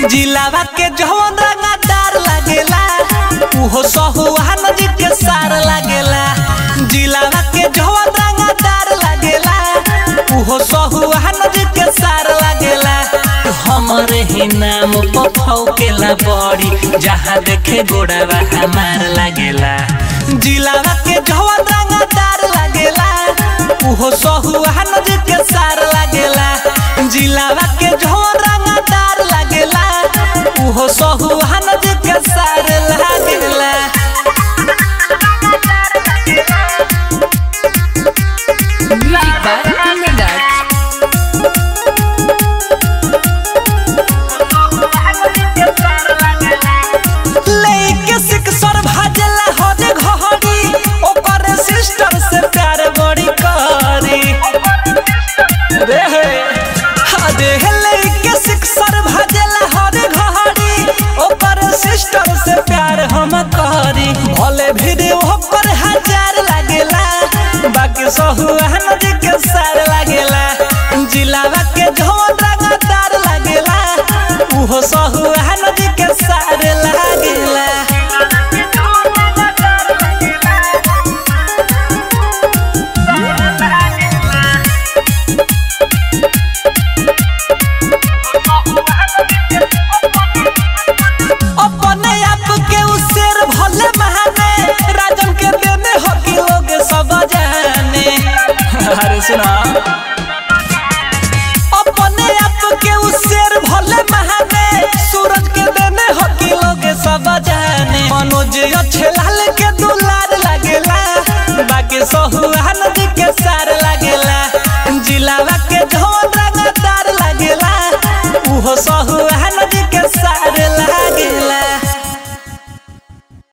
जिलावा के जवन रंगदार लागेला उहो सहुआ नदी के सार लागेला जिलावा के जवन रंगदार लागेला उहो सहुआ नदी के सार लागेला हमरे ही नाम पफौकेला बड़ी जहाँ देखे गोड़ावा हमार लागेला जिलावा के जवन रंगदार लागेला उहो सहुआ नदी के सार लागेला जिलावा के जवन रंगदार लागेला उहो सहुआ नदी के सार लागेला Music by Kundan लेके सिक्सर भाजला होने घहरी ओकर सिस्टर से प्यार बड़ी करी रे हदे लेके सिक्सर भाजला होने घहरी ओकर सिस्टर से प्यार हम करी भले वीडियो पर हजार लागेला बाकी सहुआ नदी के सार लागेला जिलावा के झोन रंगदार लागेला उहो सहुआ नदी के सार लागेला अपने आप के उ शेर भले महाने राजन के देने हकी लोग सब जाने अरे सुना अपने आप के उ शेर भले महाने सूरज के देने हकी लोग सब जाने मनोज अच्छे लाल के दुलार लागेला बाकी सहुआ नदी के सार लागेला जिलावा के झोन रंगदार लागेला उहो सहुआ नदी के सार लागेला